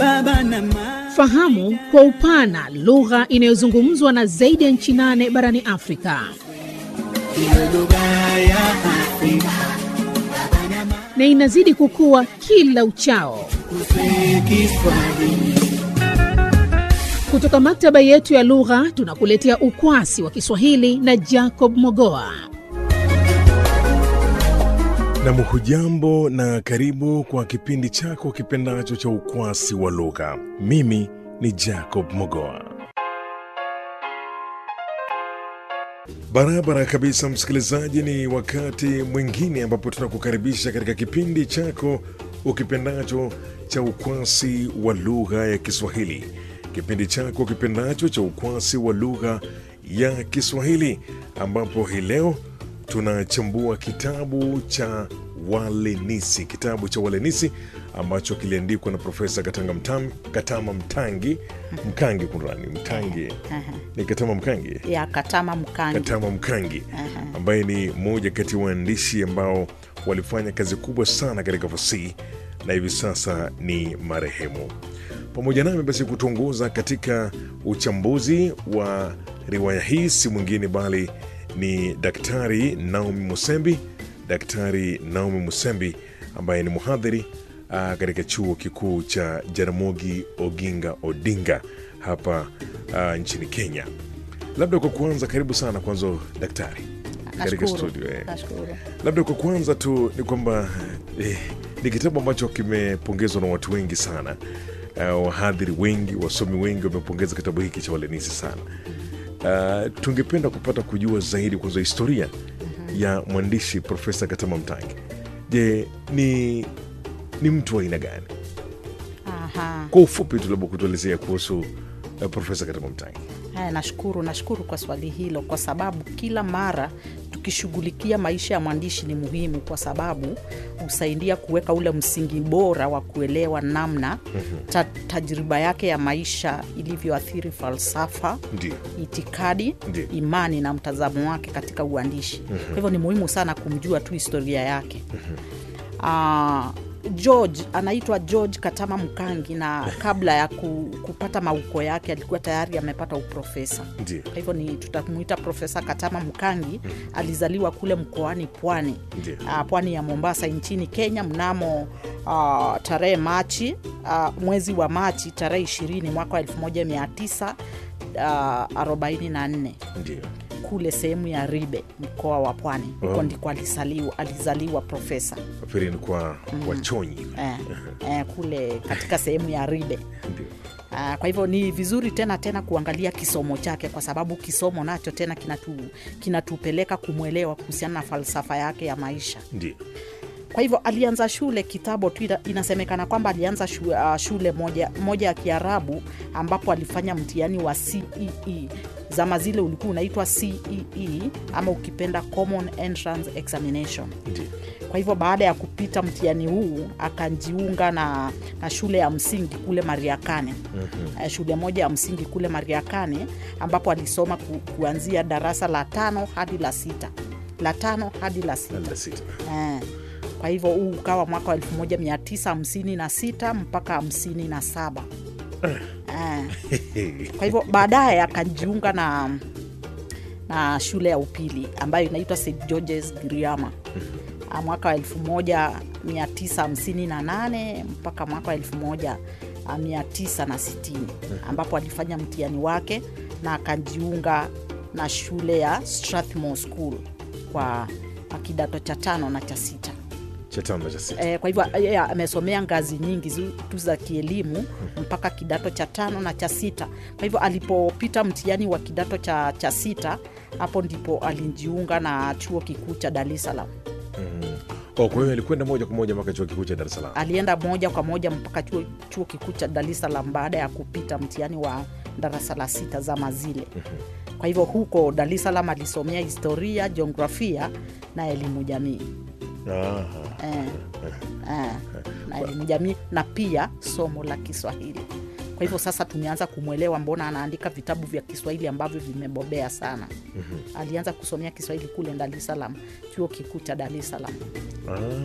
baba na mama. Fahamu kwa upana lugha inayozungumzwa na zaidi ya nchi nane barani Afrika Iwe lugha ya Afrika na inazidi kukua kila uchao. kusema Kiswahili. Kutoka maktaba yetu ya lugha tunakuletea ukwasi wa Kiswahili na Jacob Mogoa. Nam, hujambo na karibu kwa kipindi chako kipendacho cha ukwasi wa lugha. Mimi ni Jacob Mogoa. Barabara kabisa, msikilizaji, ni wakati mwingine ambapo tunakukaribisha katika kipindi chako ukipendacho cha ukwasi wa lugha ya Kiswahili, kipindi chako kipendacho cha ukwasi wa lugha ya Kiswahili, ambapo hii leo tunachambua kitabu cha Walenisi, kitabu cha Walenisi ambacho kiliandikwa na Profesa Katanga Mtam, Katama Mtangi Mkangi, kunrani Mtangi ni Katama Mkangi ya Katama Mkangi. Katama Mkangi ambaye ni mmoja kati ya waandishi ambao walifanya kazi kubwa sana katika fasihi na hivi sasa ni marehemu. Pamoja nami basi kutuongoza katika uchambuzi wa riwaya hii si mwingine bali ni Daktari Naomi Musembi, Daktari Naomi Musembi ambaye ni mhadhiri ah, katika chuo kikuu cha Jaramogi Oginga Odinga hapa ah, nchini Kenya. Labda kwa kuanza, karibu sana kwanza daktari katika Nashukuru. studio eh. Nashukuru. Labda kwa kwanza tu ni kwamba eh, ni kitabu ambacho kimepongezwa na watu wengi sana. Uh, wahadhiri wengi, wasomi wengi wamepongeza kitabu hiki cha Walenisi sana. Uh, tungependa kupata kujua zaidi kwanza historia ya mwandishi Profesa Katama Mtangi. Je, ni ni mtu wa aina gani? Aha. Kwa ufupi tu labda kutuelezea kuhusu uh, Profesa Katama Mtangi. Haya, nashukuru nashukuru kwa swali hilo, kwa sababu kila mara tukishughulikia maisha ya mwandishi ni muhimu, kwa sababu husaidia kuweka ule msingi bora wa kuelewa namna ta, tajriba yake ya maisha ilivyoathiri falsafa Ndio. itikadi Ndiyo. imani na mtazamo wake katika uandishi kwa hivyo ni muhimu sana kumjua tu historia yake Ah, george anaitwa george katama mkangi na kabla ya ku, kupata mauko yake alikuwa tayari amepata uprofesa Ndio. kwa hivyo ni tutamuita profesa katama mkangi alizaliwa kule mkoani pwani Ndiyo. uh, pwani ya mombasa nchini kenya mnamo uh, tarehe machi uh, mwezi wa machi tarehe 20 mwaka wa 1944 Ndio. kule sehemu ya ribe mkoa wa pwani huko Oh. ndiko alizaliwa, alizaliwa profesa Nafikiri ni kwa wachonyi. eh, eh, kule katika sehemu ya ribe Ndio. Ah, kwa hivyo ni vizuri tena tena kuangalia kisomo chake kwa sababu kisomo nacho tena kinatu, kinatupeleka kumwelewa kuhusiana na falsafa yake ya maisha Ndio. kwa hivyo alianza shule kitambo tu ina- inasemekana kwamba alianza shu, uh, shule moja, moja ya kiarabu ambapo alifanya mtihani wa cee zama zile ulikuwa unaitwa cee ama ukipenda common entrance examination Ndio. kwa hivyo baada ya kupita mtihani huu akajiunga na, na shule ya msingi kule mariakane mm-hmm. shule moja ya msingi kule mariakane ambapo alisoma ku, kuanzia darasa la tano hadi la sita la tano hadi la sita Nanda sita. Eh, kwa hivyo huu ukawa mwaka wa 1956 mpaka 57 eh, kwa hivyo baadaye akajiunga na na shule ya upili ambayo inaitwa st georges giriama Ah, mwaka wa 1958 mpaka mwaka wa 1960 ambapo alifanya mtihani wake na akajiunga na shule ya strathmore school kwa kidato cha tano na cha sita Cha tano na cha sita. Eh, kwa hivyo yeye amesomea ngazi nyingi zu- tu za kielimu mpaka kidato cha tano na cha sita. Kwa hivyo alipopita mtihani wa kidato cha, cha sita, hapo ndipo alijiunga na chuo kikuu cha Dar es Salaam. Oh, kwa hiyo alikwenda moja kwa moja mpaka chuo kikuu cha Dar es Salaam. Alienda moja kwa moja mpaka chuo, chuo kikuu cha Dar es Salaam baada ya kupita mtihani wa darasa la sita zama zile. Kwa hivyo huko Dar es Salaam alisomea historia, jiografia na elimu jamii. Aha. eh, eh, na elimu jamii na pia somo la Kiswahili. Kwa hivyo sasa tumeanza kumwelewa mbona anaandika vitabu vya Kiswahili ambavyo vimebobea sana. Alianza kusomea Kiswahili kule Dar es Salaam, chuo kikuu cha Dar es Salaam. Ah.